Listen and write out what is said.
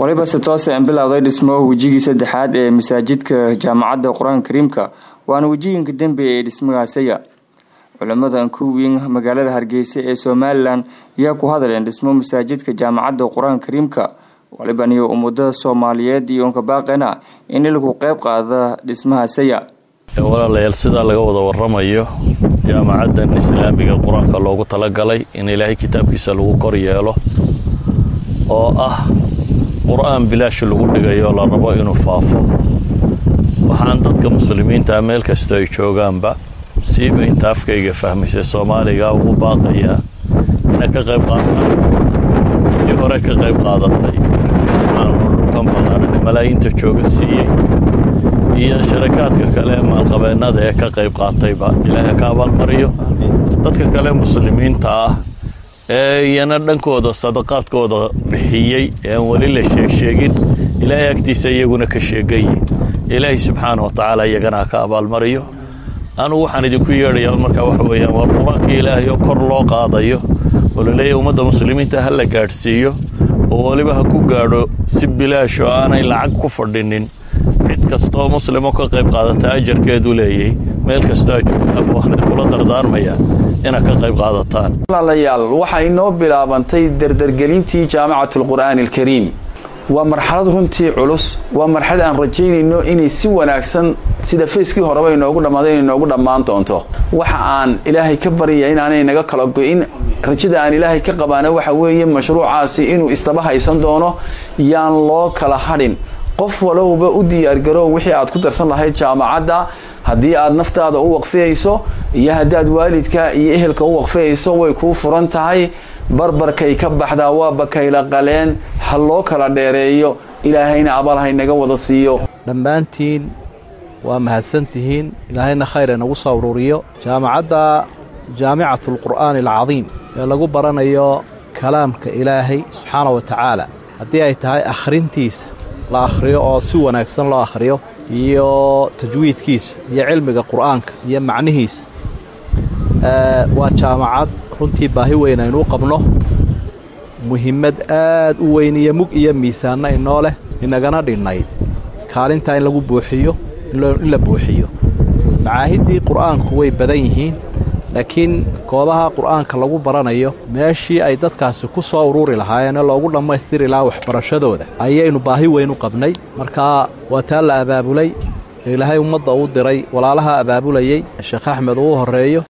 waliba se toose aan bilowday dhismo wejigii saddexaad ee masaajidka jaamacadda qur-aanka kariimka waana wejiginka dembe ee dhismagaasaya culimada ankuwiin magaalada hargeysa ee somalilan ayaa ku hadleen dhismo masaajidka jaamacadda qur-aanka kariimka waliban iyo ummada soomaaliyeed iyo unka baaqena in ilku qeyb qaada dhismahaasaya walaalayaal sidaa laga wada waramayo jaamacaddan islaamiga qur-aanka loogu talagalay in ilaahay kitaabkiisa lagu kor yeelo oo ah qur-aan bilaash lagu dhigayo la rabo inuu faafo waxaan dadka muslimiintaa meel kastoo ay joogaanba siiba inta afkayga fahmaysay soomaaliga ugu baaqayaa inay ka qayb qaataan intii hore ka qayb qaadatay dhulkan ballaaran malaayiinta jooga siiyey iyo sharakaadka kale ee maalqabeennada ee ka qayb qaatayba ilaahay ka abaalmariyo dadka kale muslimiinta ah ee iyana dhankooda sadaqaadkooda bixiyey ee aan weli la sheegsheegin ilaahay agtiisa iyaguna ka sheegayi ilaahay subxaana wa tacaala iyagana ha ka abaalmariyo anugu waxaan idinku yeedhayaa markaa waxa weeyaan waa qur-aanka ilaahay oo kor loo qaadayo oo laleeyahy ummadda muslimiinta ha la gaadhsiiyo oo weliba ha ku gaadho si bilaash oo aanay lacag ku fadhinin cid kastooo muslimoo ka qayb qaadata ajarkeedu leeyay meel kastoo a joogtaaba waxaan kula dardaarmayaa inaad ka qayb qaadataan walaalayaal waxaa inoo bilaabantay dardargelintii jaamacatulqur'aani alkariim waa marxalad runtii culus waa marxalad aan rajaynayno inay si wanaagsan sida fayskii horeba inoogu dhammaaday inay inoogu dhammaan doonto waxa aan ilaahay ka baryaya inaanay naga kala go-in rajada aan ilaahay ka qabaana waxa weeye mashruucaasi inuu istaba haysan doono yaan loo kala hadhin qof walowba u diyaargarow wixii aad ku darsan lahayd jaamacadda haddii aad naftaada u waqfiyayso iyo haddaad waalidka iyo ehelka u waqfiyayso way kuu furan tahay barbarkay ka baxdaa waa bakayla qaleen ha loo kala dheereeyo ilaahayna abal haynaga wada siiyo dhammaantiin waa mahadsantihiin ilaahayna khayr inagu soo ururiyo jaamacadda jaamicatulqur'aani alcadiim ee lagu baranayo kalaamka ilaahay subxaana wa tacaala haddii ay tahay akhrintiisa la akhriyo oo si wanaagsan loo akhriyo iyo tajwiidkiisa iyo cilmiga qur'aanka iyo macnihiisa waa jaamacad runtii baahi weyn aynuu qabno muhimmad aad u weyn iyo mug iyo miisaanna inoo leh inagana dhinnayd kaalintaa in lagu buuxiyo in la buuxiyo macaahiddii qur'aanku way badan yihiin laakiin goobaha qur'aanka lagu baranayo meeshii ay dadkaasi ku soo ururi lahaayeenee loogu dhammaystiri lahaa waxbarashadooda ayaynu baahi weyn u qabnay markaa waa taa la abaabulay ilaahay ummadda uu diray walaalaha abaabulayey sheekh axmed uu horreeyo